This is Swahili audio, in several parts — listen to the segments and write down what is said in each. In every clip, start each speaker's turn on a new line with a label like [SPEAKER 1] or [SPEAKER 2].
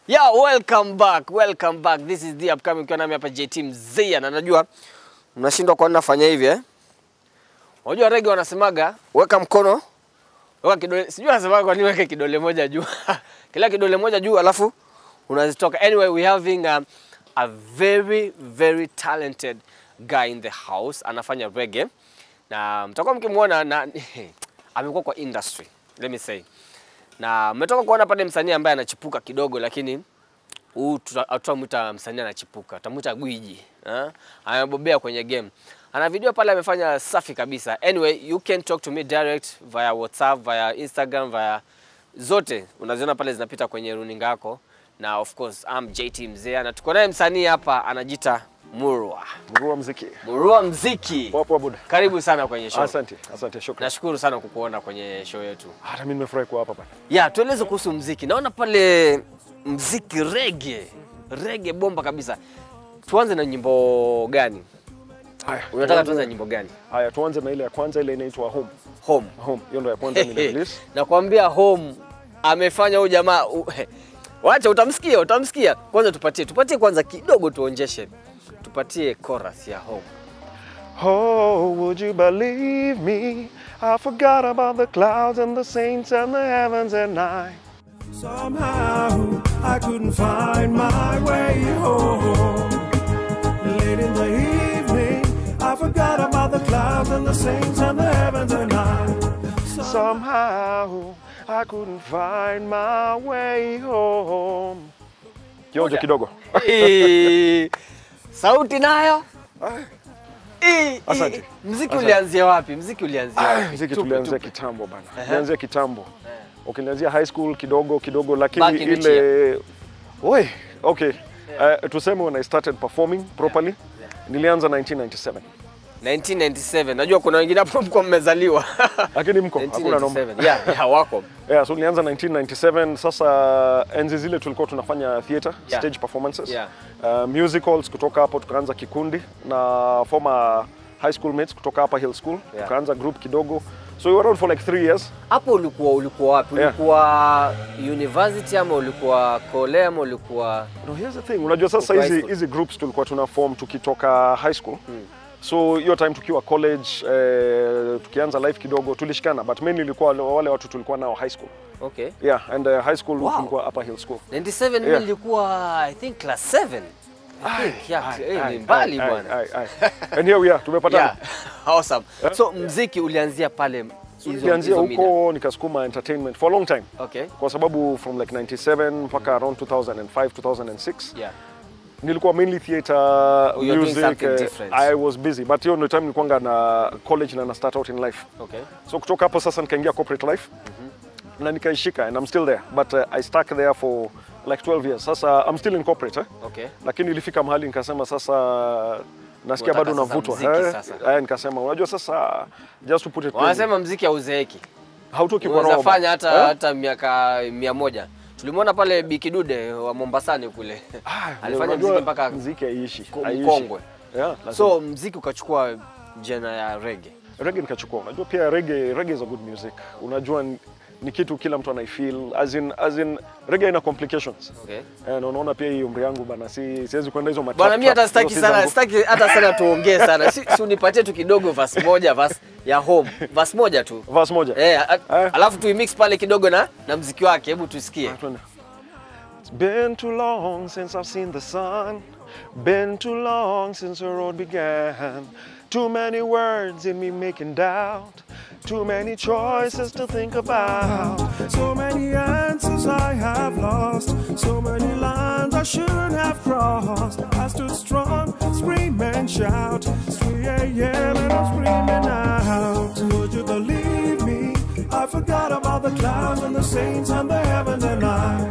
[SPEAKER 1] Yeah, welcome back. Welcome back. This is the upcoming ukiwa nami hapa JT Mzia na najua mnashindwa kwa nini nafanya hivi eh? Unajua rege wanasemaga weka mkono, weka kidole. Sijui wanasemaga kwa nini weke kidole moja juu. Kila kidole moja juu alafu unazitoka. Anyway, we having um, a very very talented guy in the house anafanya reggae na mtakuwa mkimwona na amekuwa kwa industry. Let me say na mmetoka kuona pale msanii ambaye anachipuka kidogo, lakini huu tutamwita msanii anachipuka, tutamwita gwiji eh? Amebobea kwenye game, ana video pale amefanya safi kabisa. Anyway, you can talk to me direct via WhatsApp, via Instagram, via zote unaziona pale zinapita kwenye runinga yako, na of course I'm JT Mzee na tuko naye msanii hapa anajita Murwa.
[SPEAKER 2] Mrua mziki.
[SPEAKER 1] Murwa mziki.
[SPEAKER 2] Poa poa buda.
[SPEAKER 1] Karibu sana kwenye show.
[SPEAKER 2] Asante, asante, shukrani.
[SPEAKER 1] Nashukuru sana kukuona kwenye show yetu.
[SPEAKER 2] Hata mimi nimefurahi kuwa hapa bana.
[SPEAKER 1] Ya, tueleze kuhusu mziki. Naona pale mziki rege, rege bomba kabisa. Tuanze na nyimbo gani?
[SPEAKER 2] Haya.
[SPEAKER 1] Unataka
[SPEAKER 2] tuanze-
[SPEAKER 1] tuanze na nyimbo gani?
[SPEAKER 2] Haya, tuanze na ile ya kwanza ile inaitwa Home.
[SPEAKER 1] Home.
[SPEAKER 2] Home. Hiyo ndio ya kwanza mimi release.
[SPEAKER 1] Nakwambia Home amefanya huyu jamaa u- Wacha utamsikia, utamsikia. Kwanza tupatie, tupatie kwanza kidogo tuonjeshe. Tupatie chorus ya Home.
[SPEAKER 2] Oh, would you believe me? I forgot about the clouds and the saints and the heavens and I.
[SPEAKER 3] Somehow I couldn't find my way home. Late in the evening, I forgot about the clouds and the saints and the heavens and I.
[SPEAKER 2] Somehow I couldn't find my way home. Kionjo kidogo.
[SPEAKER 1] Eh, Sauti nayo. Eh, eh,
[SPEAKER 2] Asante.
[SPEAKER 1] Mziki
[SPEAKER 2] Asante.
[SPEAKER 1] ulianzia wapi? Mziki ulianzia
[SPEAKER 2] Ah,
[SPEAKER 1] wapi?
[SPEAKER 2] Mziki
[SPEAKER 1] Tupe,
[SPEAKER 2] tulianzia
[SPEAKER 1] tupe.
[SPEAKER 2] kitambo bana. Tulianzia kitambo. Ukinianzia high school kidogo kidogo
[SPEAKER 1] Back
[SPEAKER 2] lakini
[SPEAKER 1] in which
[SPEAKER 2] ile Oi, okay. Uh, tuseme when I started performing properly nilianza 1997.
[SPEAKER 1] 1997. Najua kuna wengine hapo mko mmezaliwa.
[SPEAKER 2] Lakini mko hakuna noma.
[SPEAKER 1] 1997. Yeah, yeah, wako.
[SPEAKER 2] Yeah, so nilianza 1997 sasa enzi zile tulikuwa tunafanya theater,
[SPEAKER 1] Yeah.
[SPEAKER 2] stage performances.
[SPEAKER 1] Yeah.
[SPEAKER 2] Uh, musicals kutoka hapo tukaanza kikundi na former high school mates kutoka hapa Hill School.
[SPEAKER 1] Yeah.
[SPEAKER 2] Tukaanza group kidogo. So we were around for like three years.
[SPEAKER 1] Hapo ulikuwa ulikuwa wapi?
[SPEAKER 2] Yeah.
[SPEAKER 1] Ulikuwa university ama ulikuwa kole ama ulikuwa
[SPEAKER 2] No, here's the thing. Unajua sasa
[SPEAKER 1] Uko high
[SPEAKER 2] hizi
[SPEAKER 1] school.
[SPEAKER 2] hizi groups tulikuwa tuna form tukitoka high school. So hiyo time tukiwa college eh, tukianza life kidogo tulishikana but mainly ilikuwa wale watu tulikuwa nao high school.
[SPEAKER 1] Okay.
[SPEAKER 2] Yeah, and uh, high school
[SPEAKER 1] Wow.
[SPEAKER 2] tulikuwa upper hill school.
[SPEAKER 1] 97 mimi
[SPEAKER 2] Yeah.
[SPEAKER 1] nilikuwa I think class 7. I think yeah,
[SPEAKER 2] Aye,
[SPEAKER 1] eh,
[SPEAKER 2] aye,
[SPEAKER 1] ni mbali
[SPEAKER 2] aye,
[SPEAKER 1] bwana.
[SPEAKER 2] aye, aye. And here we are, tumepatana.
[SPEAKER 1] Yeah. Awesome. So mziki ulianzia pale hizo
[SPEAKER 2] Nilianzia
[SPEAKER 1] hizo mida.
[SPEAKER 2] huko nikasukuma entertainment for a long time.
[SPEAKER 1] Okay.
[SPEAKER 2] Kwa sababu from like 97 mpaka around 2005 2006
[SPEAKER 1] Yeah.
[SPEAKER 2] nilikuwa mainly theater
[SPEAKER 1] you're doing
[SPEAKER 2] music
[SPEAKER 1] something
[SPEAKER 2] eh,
[SPEAKER 1] different.
[SPEAKER 2] I was busy but hiyo ndio time nilikuwa na college na na start out in life.
[SPEAKER 1] Okay.
[SPEAKER 2] So kutoka hapo sasa nikaingia corporate life na nikaishika and I'm still there but uh, I stuck there for like 12 years. Sasa I'm still in corporate eh?
[SPEAKER 1] Okay.
[SPEAKER 2] Lakini ilifika mahali nikasema sasa nasikia
[SPEAKER 1] Unataka
[SPEAKER 2] bado
[SPEAKER 1] sasa
[SPEAKER 2] navutwa.
[SPEAKER 1] mziki
[SPEAKER 2] eh?
[SPEAKER 1] sasa.
[SPEAKER 2] Eh, nikasema unajua sasa just to put it plainly,
[SPEAKER 1] Wanasema mziki hauzeeki.
[SPEAKER 2] hautoki kwa
[SPEAKER 1] Unaweza
[SPEAKER 2] roho.
[SPEAKER 1] fanya hata
[SPEAKER 2] Eh?
[SPEAKER 1] hata miaka mia moja. Tulimwona pale Bikidude wa Mombasani kule.
[SPEAKER 2] Ah,
[SPEAKER 1] Alifanya
[SPEAKER 2] unajua
[SPEAKER 1] mziki mpaka
[SPEAKER 2] mziki haiishi.
[SPEAKER 1] ko-
[SPEAKER 2] haiishi.
[SPEAKER 1] mkongwe.
[SPEAKER 2] Yeah, lazima.
[SPEAKER 1] So mziki ukachukua jena ya reggae.
[SPEAKER 2] reggae nikachukua. Unajua pia reggae, reggae is a good music. Unajua ni, ni kitu kila mtu anaifeel as in, as in reggae ina complications.
[SPEAKER 1] Okay.
[SPEAKER 2] Eh, na unaona pia hii umri yangu bana, si siwezi kwenda hizo matrap.
[SPEAKER 1] Bwana mimi hata
[SPEAKER 2] trap,
[SPEAKER 1] sitaki
[SPEAKER 2] hizo si
[SPEAKER 1] sana
[SPEAKER 2] zangu.
[SPEAKER 1] sitaki hata sana tuongee sana. Si, si unipatie tu kidogo verse moja verse ya home. Verse moja tu.
[SPEAKER 2] Verse moja.
[SPEAKER 1] Eh, a-
[SPEAKER 2] Eh.
[SPEAKER 1] alafu tuimix pale kidogo na na mziki wake. Hebu tusikie.
[SPEAKER 2] Twende. It's been too long since I've seen the sun. Been too long since the road began. Too many words in me making doubt. Too many choices to think about.
[SPEAKER 3] So many answers I have lost. So many lines I shouldn't have crossed. I stood strong, scream and shout. It's 3 a.m. and I'm screaming out. Would you believe me? I forgot about the clouds and the saints and the heavens and I.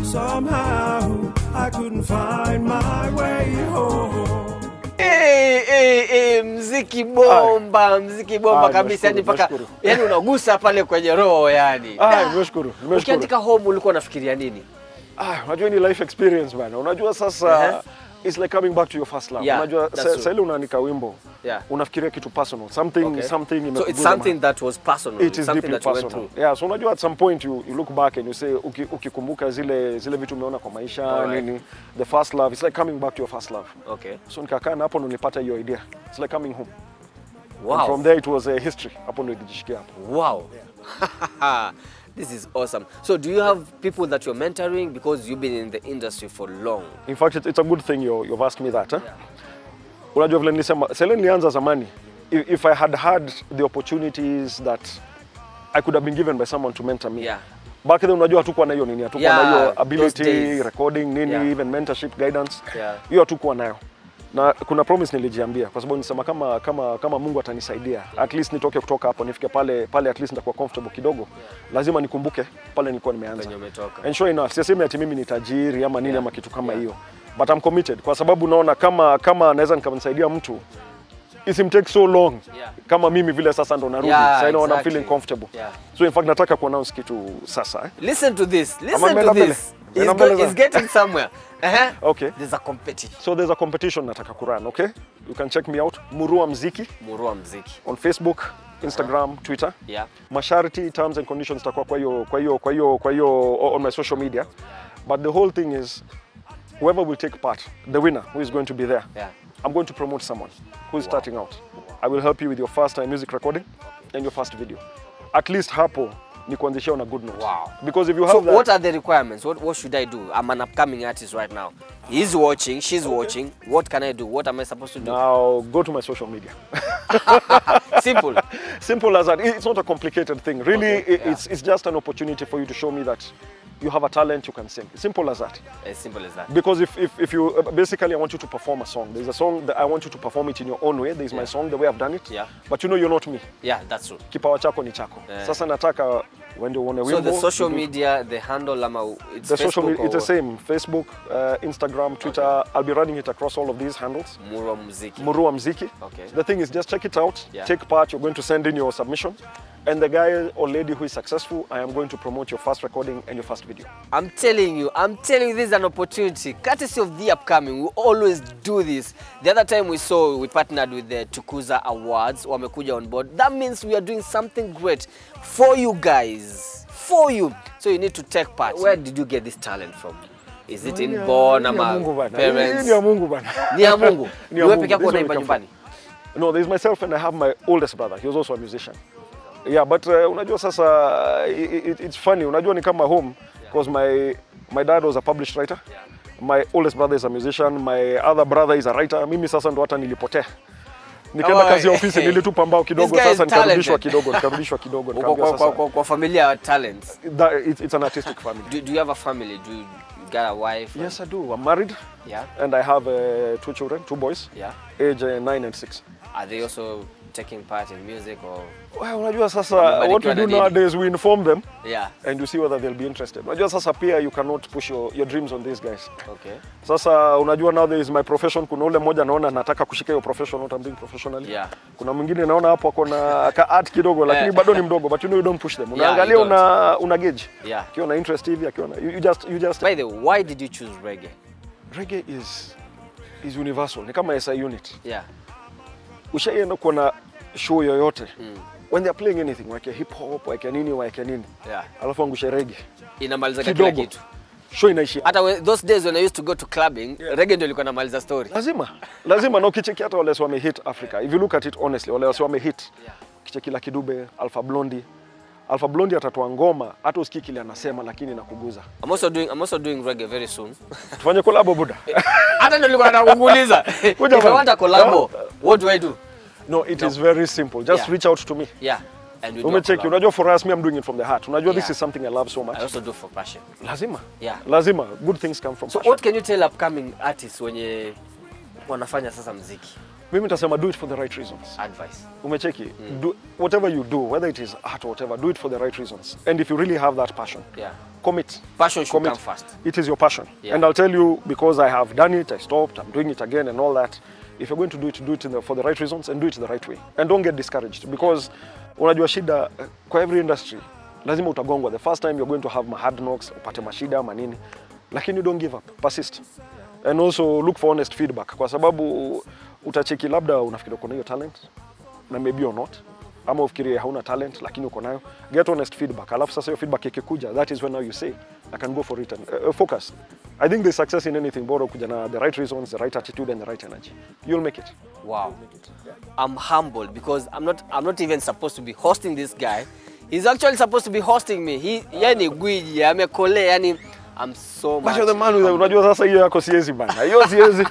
[SPEAKER 3] Somehow I couldn't find my way home.
[SPEAKER 1] Eh, eh, eh, mziki bomba, mziki bomba
[SPEAKER 2] Ah,
[SPEAKER 1] kabisa yani
[SPEAKER 2] nimeshukuru,
[SPEAKER 1] mpaka
[SPEAKER 2] nimeshukuru.
[SPEAKER 1] yani unagusa pale kwenye roho yani.
[SPEAKER 2] Ah,
[SPEAKER 1] Da.
[SPEAKER 2] nimeshukuru, nimeshukuru.
[SPEAKER 1] Ukiandika home ulikuwa unafikiria nini?
[SPEAKER 2] Ah, unajua ni life experience bana. Unajua sasa it's like coming back to your first love.
[SPEAKER 1] Yeah,
[SPEAKER 2] Unajua
[SPEAKER 1] that's
[SPEAKER 2] sa-
[SPEAKER 1] true.
[SPEAKER 2] saa ile unaandika wimbo
[SPEAKER 1] Yeah.
[SPEAKER 2] unafikiria kitu personal, something
[SPEAKER 1] Okay.
[SPEAKER 2] something
[SPEAKER 1] So it's
[SPEAKER 2] imekuguza
[SPEAKER 1] something
[SPEAKER 2] mahali.
[SPEAKER 1] that was personal.
[SPEAKER 2] It is
[SPEAKER 1] something
[SPEAKER 2] deeply
[SPEAKER 1] that you went
[SPEAKER 2] personal.
[SPEAKER 1] through.
[SPEAKER 2] Yeah, so unajua at some point you, you look back and you say uki- ukikumbuka zile zile vitu umeona kwa maisha
[SPEAKER 1] Alright.
[SPEAKER 2] nini the first love it's like coming back to your first love.
[SPEAKER 1] Okay.
[SPEAKER 2] So nikakaa na hapo ndo nilipata hiyo idea. It's like coming home. And
[SPEAKER 1] Wow.
[SPEAKER 2] from there it was a history. Hapo ndo ilijishikia hapo.
[SPEAKER 1] Wow. this is awesome. So do you have people that you're mentoring because you've been in the industry for long?
[SPEAKER 2] In fact, it, it's a good thing you, you've asked me that. Eh? Unajua vile nilisema, sele nilianza zamani, if, if I had had the opportunities that I could have been given by someone to mentor me.
[SPEAKER 1] Yeah.
[SPEAKER 2] Back then unajua hatukuwa na hiyo nini, hatukuwa
[SPEAKER 1] Yeah,
[SPEAKER 2] na hiyo
[SPEAKER 1] those
[SPEAKER 2] ability,
[SPEAKER 1] days.
[SPEAKER 2] recording nini,
[SPEAKER 1] Yeah.
[SPEAKER 2] even mentorship, guidance.
[SPEAKER 1] Yeah.
[SPEAKER 2] Hiyo hatukuwa nayo. Na kuna promise nilijiambia kwa sababu nisema kama kama kama Mungu atanisaidia at least nitoke kutoka hapo nifike pale pale at least nitakuwa comfortable kidogo. Lazima nikumbuke pale nilikuwa nimeanza.
[SPEAKER 1] Penye umetoka.
[SPEAKER 2] And sure enough, sisemi ati mimi ni tajiri ama nini
[SPEAKER 1] Yeah.
[SPEAKER 2] ama kitu kama
[SPEAKER 1] Yeah.
[SPEAKER 2] hiyo. But I'm committed kwa sababu naona kama kama naweza nikamsaidia mtu isimtake so long
[SPEAKER 1] Yeah.
[SPEAKER 2] kama mimi vile sasa ndo narudi.
[SPEAKER 1] Yeah,
[SPEAKER 2] sasa naona I'm
[SPEAKER 1] exactly.
[SPEAKER 2] feeling comfortable.
[SPEAKER 1] Yeah.
[SPEAKER 2] So in fact nataka kuannounce kitu sasa. Eh?
[SPEAKER 1] Listen to this. Listen
[SPEAKER 2] ameenda
[SPEAKER 1] to
[SPEAKER 2] mbele?
[SPEAKER 1] this.
[SPEAKER 2] Ameenda
[SPEAKER 1] He's,
[SPEAKER 2] mbele
[SPEAKER 1] go, he's
[SPEAKER 2] sana.
[SPEAKER 1] getting somewhere. Uh-huh.
[SPEAKER 2] Okay.
[SPEAKER 1] There's a competition.
[SPEAKER 2] So there's a competition nataka kurun, okay? You can check me out Murua Mziki
[SPEAKER 1] Murua mziki.
[SPEAKER 2] on Facebook, Instagram, Twitter.
[SPEAKER 1] Yeah.
[SPEAKER 2] masharti terms and conditions takuwa kwa hiyo kwa hiyo kwa hiyo kwa hiyo on my social media but the whole thing is whoever will take part the winner who is going to be there
[SPEAKER 1] Yeah.
[SPEAKER 2] i'm going to promote someone who is starting out i will help you with your first time music recording and your first video at least hapo ni kuanzishia on a good note
[SPEAKER 1] Wow.
[SPEAKER 2] because if you
[SPEAKER 1] So
[SPEAKER 2] have that
[SPEAKER 1] what are the requirements? What, what should I do? I'm an upcoming artist right now. He's watching, she's watching. What can I do? What am I supposed to do?
[SPEAKER 2] now go to my social media
[SPEAKER 1] Simple.
[SPEAKER 2] simple as that it's not a complicated thing really
[SPEAKER 1] Okay,
[SPEAKER 2] it-
[SPEAKER 1] yeah.
[SPEAKER 2] it's, it's just an opportunity for you to show me that you have a talent you can sing simple as that
[SPEAKER 1] As simple as that.
[SPEAKER 2] because if, if, if you uh, basically I want you to perform a song. There's a song that I want you to perform it in your own way. There's my
[SPEAKER 1] Yeah.
[SPEAKER 2] song, the way I've done it.
[SPEAKER 1] Yeah.
[SPEAKER 2] But you know you're not me.
[SPEAKER 1] Yeah, that's true.
[SPEAKER 2] Kipawa chako ni chako.
[SPEAKER 1] Yeah.
[SPEAKER 2] Sasa nataka when you want a
[SPEAKER 1] So the
[SPEAKER 2] wimbo,
[SPEAKER 1] social
[SPEAKER 2] you do-
[SPEAKER 1] media, the handle, ama it's
[SPEAKER 2] the social
[SPEAKER 1] Facebook
[SPEAKER 2] media, it's the
[SPEAKER 1] or
[SPEAKER 2] same. Facebook, uh, Instagram, Twitter. I'll be running it across all of these handles.
[SPEAKER 1] Murua muziki.
[SPEAKER 2] Murua Mziki.
[SPEAKER 1] Okay.
[SPEAKER 2] The thing is, just check it out.
[SPEAKER 1] Yeah.
[SPEAKER 2] Take part. You're going to send in your submission. And the guy or lady who is successful, I am going to promote your first recording and your first video.
[SPEAKER 1] I'm telling you, I'm telling you, this is an opportunity. Courtesy of the upcoming, we always do this. The other time we saw, we partnered with the Tukuza Awards, wamekuja on board. That means we are doing something great for you guys, for you. So you need to take part. Where did you get this talent from? Is it
[SPEAKER 2] Hii ni ya-
[SPEAKER 1] inborn
[SPEAKER 2] hii ni ya
[SPEAKER 1] ama
[SPEAKER 2] Mungu bana. Hii
[SPEAKER 1] parents?
[SPEAKER 2] ni ya Mungu bana.
[SPEAKER 1] Ni ya Mungu.
[SPEAKER 2] Ni ya
[SPEAKER 1] Ni wewe
[SPEAKER 2] Mungu.
[SPEAKER 1] peke yako
[SPEAKER 2] This is where
[SPEAKER 1] unaimba
[SPEAKER 2] it come from.
[SPEAKER 1] nyumbani?
[SPEAKER 2] No, there's myself and I have my oldest brother. He was also a musician. Yeah, but uh, unajua sasa it, it, it's funny. Unajua ni kama home because my my dad was a published writer. My oldest brother is a musician. My other brother is a writer. Mimi sasa ndo hata nilipotea. Nikaenda
[SPEAKER 1] Oh,
[SPEAKER 2] kazi ya
[SPEAKER 1] eh,
[SPEAKER 2] ofisi
[SPEAKER 1] eh.
[SPEAKER 2] nilitupa mbao kidogo
[SPEAKER 1] This guy is
[SPEAKER 2] sasa nikarudishwa
[SPEAKER 1] talented.
[SPEAKER 2] kidogo nikarudishwa kidogo
[SPEAKER 1] Uko
[SPEAKER 2] nikaambiwa
[SPEAKER 1] kwa, kwa,
[SPEAKER 2] sasa
[SPEAKER 1] kwa, kwa familia ya talents.
[SPEAKER 2] that, it's, it's an artistic family.
[SPEAKER 1] Do, do you have a family? Do you, you got a wife?
[SPEAKER 2] Yes, I do. I'm married
[SPEAKER 1] Yeah.
[SPEAKER 2] and I have uh, two children, two boys,
[SPEAKER 1] Yeah.
[SPEAKER 2] age uh, 9 and 6.
[SPEAKER 1] Are they also taking part in music or?
[SPEAKER 2] Well, unajua sasa
[SPEAKER 1] Wamebarikiwa
[SPEAKER 2] what we
[SPEAKER 1] na
[SPEAKER 2] do
[SPEAKER 1] nini?
[SPEAKER 2] nowadays we inform them
[SPEAKER 1] Yeah.
[SPEAKER 2] and you see whether they'll be interested. Unajua sasa pia you cannot push your, your dreams on these guys.
[SPEAKER 1] Okay.
[SPEAKER 2] Sasa unajua now there is my profession. Kuna ule mmoja naona nataka kushika hiyo profession what I'm doing professionally.
[SPEAKER 1] Yeah.
[SPEAKER 2] Kuna mwingine naona hapo ako na ka art kidogo lakini
[SPEAKER 1] Eh.
[SPEAKER 2] bado ni mdogo but you know you don't push them.
[SPEAKER 1] you
[SPEAKER 2] Unaangalia
[SPEAKER 1] don't.
[SPEAKER 2] una una gauge.
[SPEAKER 1] Yeah.
[SPEAKER 2] Akiwa na interest hivi akiwa na you, you just you just
[SPEAKER 1] By the way, why did you choose reggae?
[SPEAKER 2] reggae is is universal. Ni kama SI unit.
[SPEAKER 1] Yeah.
[SPEAKER 2] Ushaienda kuona show yoyote. When they are playing anything, wake hip hop, wake nini, wake nini.
[SPEAKER 1] Yeah.
[SPEAKER 2] Alafu angushe reggae.
[SPEAKER 1] Inamaliza kila
[SPEAKER 2] Kidogo.
[SPEAKER 1] kitu.
[SPEAKER 2] Show inaishia.
[SPEAKER 1] Hata we- those days when I used to go to clubbing, reggae ndio ilikuwa inamaliza story.
[SPEAKER 2] lazima lazima na ukicheki hata wale wame hit Africa if you look at it honestly wale wame hit
[SPEAKER 1] Yeah.
[SPEAKER 2] ukicheki Lucky Dube Alpha Blondy Alpha Blondy atatoa ngoma hata usikii kile anasema lakini nakuguza
[SPEAKER 1] I'm also doing I'm also doing reggae very soon.
[SPEAKER 2] tufanye collab buda
[SPEAKER 1] Hata ndio nilikuwa nataka kukuuliza. If
[SPEAKER 2] Kuja
[SPEAKER 1] I
[SPEAKER 2] bana.
[SPEAKER 1] want a collab, what do I do?
[SPEAKER 2] no it is very simple just
[SPEAKER 1] Yeah.
[SPEAKER 2] reach out to me
[SPEAKER 1] Yeah. And we do a
[SPEAKER 2] umecheki
[SPEAKER 1] collab.
[SPEAKER 2] unajua for us me I'm doing it from the heart unajua this
[SPEAKER 1] Yeah.
[SPEAKER 2] is something I love so much
[SPEAKER 1] I also do for passion.
[SPEAKER 2] lazima
[SPEAKER 1] Yeah.
[SPEAKER 2] lazima good things come from
[SPEAKER 1] So
[SPEAKER 2] passion.
[SPEAKER 1] what can you tell upcoming artists wenye wanafanya sasa mziki?
[SPEAKER 2] mimi nitasema do it for the right reasons
[SPEAKER 1] Advice.
[SPEAKER 2] umecheki do, whatever you do whether it is art or whatever do it for the right reasons and if you really have that passion
[SPEAKER 1] Yeah.
[SPEAKER 2] commit
[SPEAKER 1] Passion should
[SPEAKER 2] commit.
[SPEAKER 1] come first.
[SPEAKER 2] It is your passion.
[SPEAKER 1] Yeah.
[SPEAKER 2] And I'll tell you, because I have done it, I stopped, I'm doing it again and all that. If you're going to do it, do it in the, for the right reasons and do it the right way. And don't get discouraged because unajua shida eh, kwa every industry lazima utagongwa. The first time you're going to have ma hard knocks, upate mashida ama nini. Lakini you don't give up. Persist. and also look for honest feedback kwa sababu utacheki labda unafikiri uko na hiyo talent na maybe or not ama ufikirie hauna talent lakini uko nayo get honest feedback alafu sasa hiyo feedback ikikuja that is when now you say I can go for it and uh, focus I think there's success in anything bora kuja na the right reasons the right attitude and the right energy you'll make it
[SPEAKER 1] Wow. I'm humbled because I'm not I'm not even supposed to be hosting this guy. He's actually supposed to be hosting me. He yani gwiji amekole yani I'm so much.
[SPEAKER 2] Basha the man with the- unajua sasa hiyo yako siwezi bana hiyo siwezi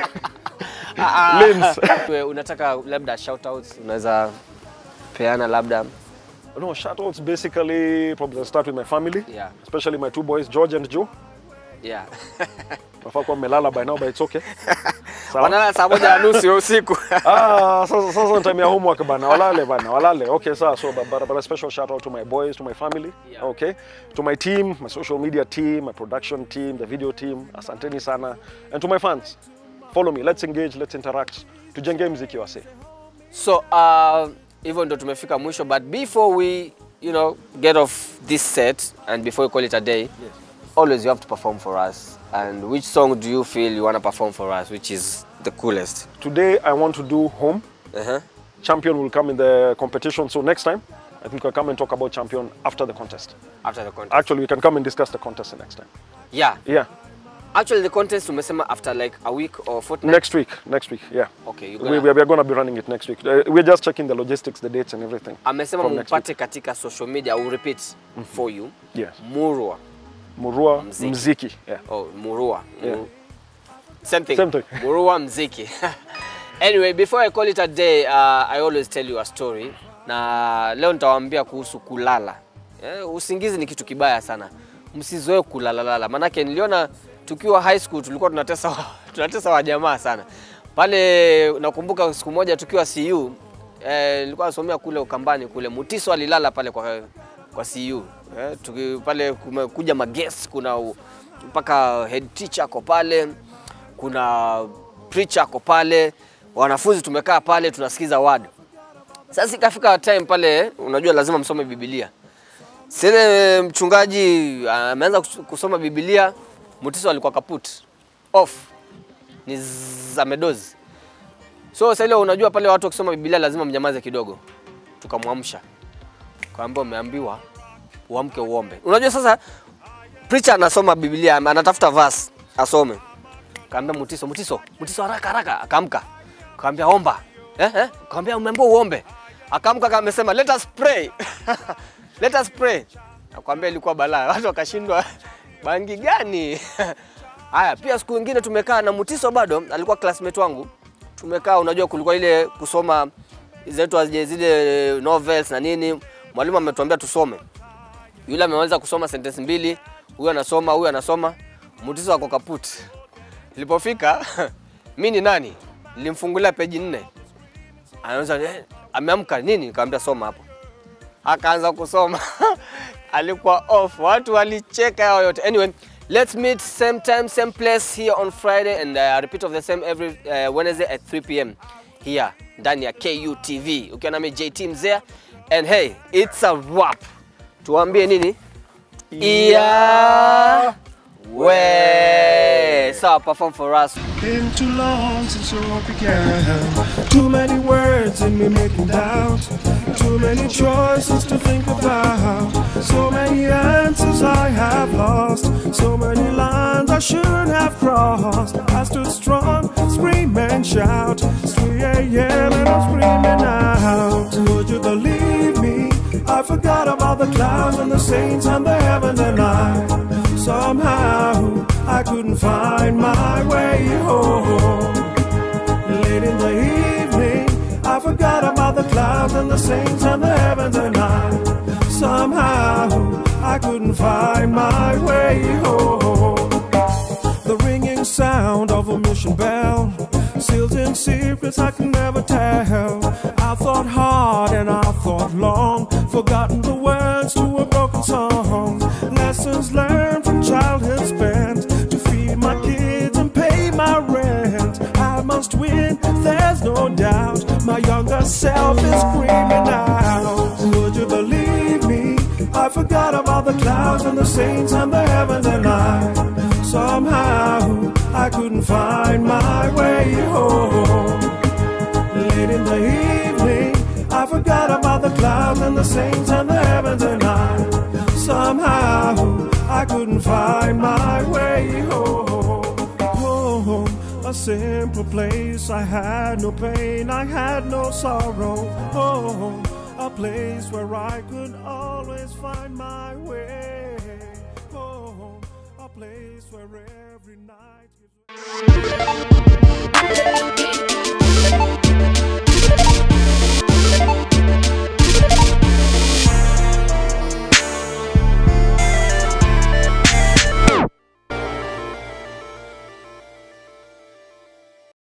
[SPEAKER 2] Lens.
[SPEAKER 1] Wewe unataka labda shout outs unaweza peana labda
[SPEAKER 2] No, shoutouts basically probably I'll start with my family,
[SPEAKER 1] Yeah.
[SPEAKER 2] especially my two boys George and Joe.
[SPEAKER 1] yeah.
[SPEAKER 2] Nafaa kuwa mmelala by now but it's okay. Sawa.
[SPEAKER 1] Wanalala saa moja na nusu ya usiku.
[SPEAKER 2] Ah, sasa sasa ni time ya homework bana. Walale bana, walale. Okay, sawa. So but, but, but a special shout out to my boys, to my family.
[SPEAKER 1] Yeah.
[SPEAKER 2] Okay. To my team, my social media team, my production team, the video team. Asanteni sana. And to my fans. Follow me. Let's engage, let's interact. Tujenge mziki wase.
[SPEAKER 1] So uh, hivyo ndo tumefika mwisho but before we you know get off this set and before we call it a day always you have to perform for us and which song do you feel you want to perform for us which is the coolest
[SPEAKER 2] Today I want to do home.
[SPEAKER 1] uh-huh.
[SPEAKER 2] Champion will come in the competition. So next time, I think we'll come and talk about champion after the contest.
[SPEAKER 1] after the contest
[SPEAKER 2] Actually, we can come and discuss the contest the next time.
[SPEAKER 1] yeah
[SPEAKER 2] Yeah,
[SPEAKER 1] actually the contest umesema after like a week or fortnight
[SPEAKER 2] next week. Next week. Yeah,
[SPEAKER 1] okay you
[SPEAKER 2] we,
[SPEAKER 1] gonna,
[SPEAKER 2] we are going to be running it next week. Uh, we're just checking the logistics, the dates, and everything.
[SPEAKER 1] amesema
[SPEAKER 2] from next
[SPEAKER 1] mumpate katika social media I will repeat for you
[SPEAKER 2] Yes,
[SPEAKER 1] murwa
[SPEAKER 2] Murua
[SPEAKER 1] Mziki.
[SPEAKER 2] Mziki. Yeah.
[SPEAKER 1] Oh, Murua.
[SPEAKER 2] Yeah.
[SPEAKER 1] Muru- Same thing.
[SPEAKER 2] Same thing.
[SPEAKER 1] Murua Mziki. anyway, before I call it a day, uh, I always tell you a story. Na leo nitawaambia kuhusu kulala. Eh, usingizi ni kitu kibaya sana. Msizoe kulalalala. Manake niliona tukiwa high school tulikuwa tunatesa tunatesa wajamaa sana. Pale nakumbuka siku moja tukiwa CU eh, nilikuwa nasomea kule Ukambani kule Mutiso alilala pale kwa kwa CU. Eh, tuki, pale kumekuja maguest kuna u- mpaka head teacher ako pale, kuna preacher ako pale, wanafunzi tumekaa pale tunasikiza word. Sasa ikafika time pale, unajua lazima msome Biblia. Sile mchungaji ameanza kus- kusoma Biblia, Mutiso alikuwa kaput off, ni zzz, amedozi. So sasa ile unajua pale watu wakisoma Biblia lazima mnyamaze kidogo. Tukamwamsha. Kaambia umeambiwa uamke uombe. Unajua sasa preacher anasoma Biblia, anatafuta verse asome. Kaambia Mutiso, Mutiso, Mutiso haraka haraka, akaamka. Kaambia omba. Eh eh, kaambia umeambiwa uombe. Akaamka kama amesema let us pray. let us pray. Nakwambia ilikuwa balaa. Watu wakashindwa bangi gani? Haya, pia siku nyingine tumekaa na Mutiso bado alikuwa classmate wangu. Tumekaa, unajua kulikuwa ile kusoma zetu zile novels na nini. Mwalimu ametuambia tusome yule ameweza kusoma sentence mbili, huyu anasoma, huyu anasoma, Mutiso ako kaput. Nilipofika mi ni nani, nilimfungulia peji nne, anauza eh, ameamka nini, nikamwambia soma hapo, akaanza kusoma alikuwa off, watu walicheka hao yote. Anyway, let's meet same time same place here on Friday and uh, repeat of the same every uh, Wednesday at 3 pm here ndani ya KUTV ukiwa nami JT Mzea and hey it's a wrap tuambie nini yeah we sawa perform for us
[SPEAKER 3] Been too long since the road began. Too many words in me making doubt. Too many choices to think about. So many answers I have lost. So many lines I shouldn't have crossed. I stood strong, scream and shout. It's 3 a.m. and I'm screaming out. Would you believe me? I forgot about the clouds and the saints and the heaven and I. Somehow I couldn't find my way home. Late in the evening, I forgot about the clouds and the saints and the heavens and I. Somehow I couldn't find my way home. The ringing sound of a mission bell seals in secrets I can never tell. I thought hard and I thought long, forgotten the words to a broken song. Lessons learned from childhood spent to feed my kids and pay my rent. I must win, there's no doubt. My younger self is screaming out. Would you believe me? I forgot about the clouds and the saints and the heavens and I somehow I couldn't find my way home. Late in the evening, I forgot about the clouds and the saints and the heavens and I somehow I couldn't find my way home. Home, a simple place. I had no pain, I had no sorrow. Home, a place where I could always find my way. Home, a place where every night gives.